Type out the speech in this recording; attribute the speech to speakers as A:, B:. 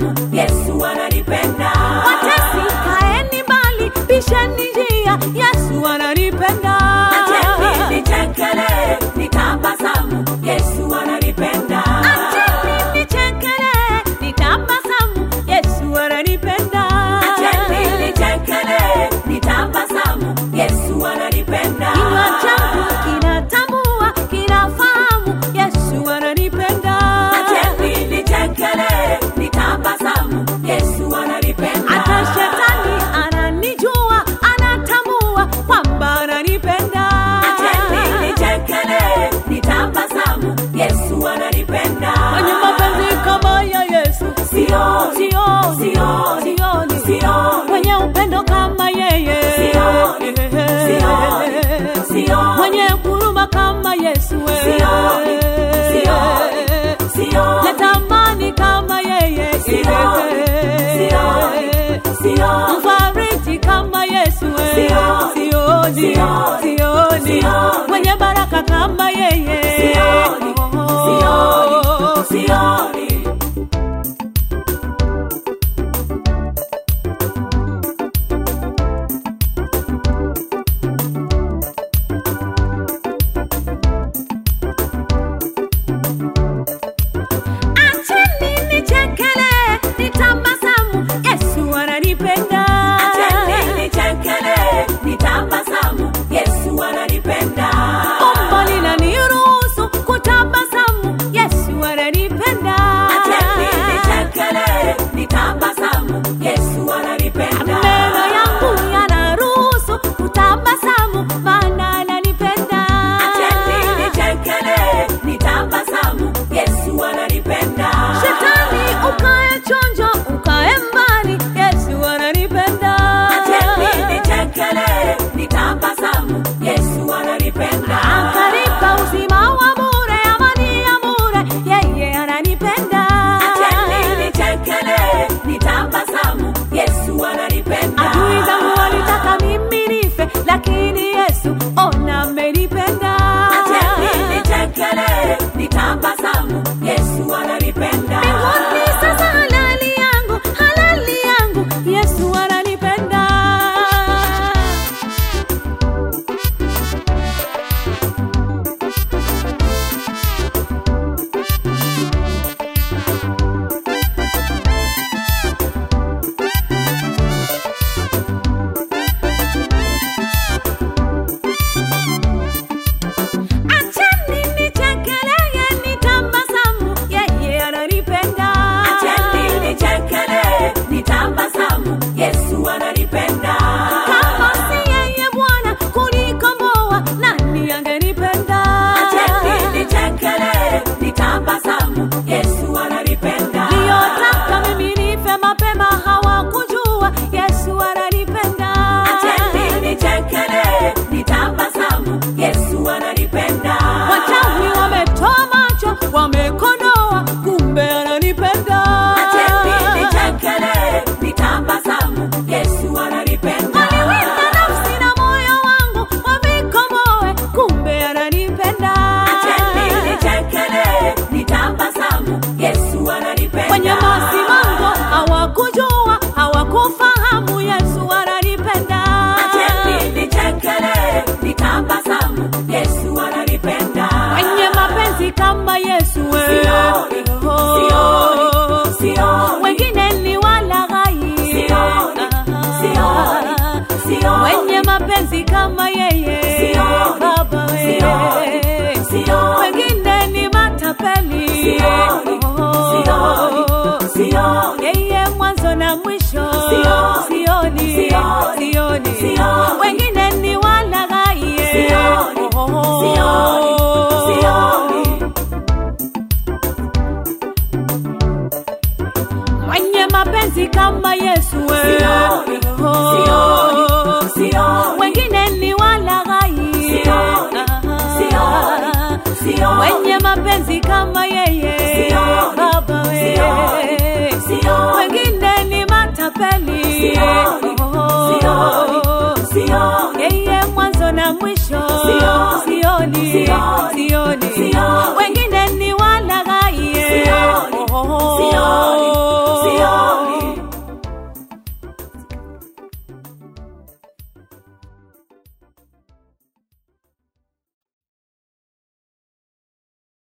A: tabasamu, Yesu ananipenda.
B: Watesi kaeni mbali, bisheni njia, Yesu ananipenda.
A: Acheni nichekele, nitabasamu, Yesu ananipenda.
B: Acheni nichekele, nitabasamu, Yesu ananipenda.
A: Acheni nichekele, nitabasamu, Yesu ananipenda.
B: Kinywa changu kinatambua, kinafahamu, Yesu ananipenda.
A: Acheni nichekele, nitabasamu, Yesu ananipenda.
B: Hata shetani ananijua, anatambua kwamba ananipenda.
A: Acheni nichekele, nitabasamu, Yesu ananipenda.
B: Mwenye mapenzi kama ya Yesu
A: Sioni,
B: sioni,
A: sioni,
B: sioni,
A: sioni.
B: mwenye upendo kama yeye
A: Sioni, sioni, sioni.
B: mwenye huruma kama Yesu
A: Sioni, sioni, sioni.
B: natamani kama yeye
A: Sioni, sioni, sioni.
B: mfariji kama Yesu
A: Sioni,
B: sioni,
A: sioni,
B: sioni,
A: sioni.
B: mwenye baraka kama yeye
A: Sioni, sioni, sioni.
B: Acheni nichekele, nitabasamu, Yesu ananipenda.
A: Acheni nichekele, nitabasamu, Yesu ananipenda.
B: Umbo linaniruhusu kutabasamu, Yesu ananipenda.
A: Acheni nichekele, nitabasamu, Yesu ananipenda.
B: Meno yangu yanaruhusu kutabasamu, maana ananipenda.
A: Acheni nichekele, nitabasamu, Yesu ananipenda.
B: Shetani ukae chonjo, ukae mbali, Yesu ananipenda.
A: Acheni nichekele, nitabasamu, Yesu ananipenda.
B: Akanipa uzima wa bure, amani ya bure, yeye ananipenda.
A: Acheni nichekele, nitabasamu, Yesu ananipenda.
B: Adui zangu walitaka mimi nife, lakini Yesu ona amenipenda.
A: Acheni nichekele, nitabasamu, Yesu ananipenda.
B: Mbinguni sasa halali yangu, halali yangu, Yesu ananipenda. Acheni nichekeleye, nitabasamu, yeye ananipenda.
A: Acheni nichekele, nitabasamu, Yesu ananipenda.
B: Kama si yeye Bwana kunikomboa, nani angenipenda?
A: Acheni nichekele, nitabasamu, Yesu ananipenda.
B: Niliyotaka mimi nife mapema hawakujua, Yesu ananipenda.
A: Acheni nichekele, nitabasamu, Yesu ananipenda.
B: Wachawi wametoa macho, wamekodoa, kumbe ananipenda.
A: Acheni nichekele, nitabasamu, Yesu ananipenda.
B: Waliwinda nafsi na moyo wangu, wavikomoe, kumbe ananipenda.
A: Acheni nichekele, nitabasamu, Yesu ananipenda.
B: Wenye masimango hawakujua, hawakufahamu, Yesu ananipenda.
A: Acheni nichekele, nitabasamu, Yesu ananipenda.
B: Wenye mapenzi kama Yesu we.
A: Sioni,
B: Oh.
A: sioni, sioni.
B: Wengine ni walaghai.
A: Sioni, sioni, sioni.
B: Wenye mapenzi kama yeye
A: Sioni,
B: Baba we.
A: sioni, sioni.
B: Wengine ni matapeli.
A: Sioni,
B: Oh.
A: sioni, sioni.
B: Yeye mwanzo na mwisho
A: Sioni,
B: sioni,
A: sioni,
B: sioni.
A: sioni.
B: Wengine ni walaghai.
A: Sioni,
B: Oh.
A: sioni, sioni.
B: Mwenye mapenzi kama Yesu we.
A: Sioni,
B: Oh.
A: sioni, sioni.
B: Wengine ni walaghai.
A: Sioni, sioni, sioni.
B: Wenye mapenzi kama yeye
A: Sioni,
B: Baba we.
A: sioni, sioni.
B: Wengine ni matapeli.
A: Sioni,
B: Oh.
A: sioni, sioni.
B: Yeye mwanzo na mwisho
A: Sioni,
B: sioni,
A: sioni,
B: sioni.
A: sioni.
B: Wengine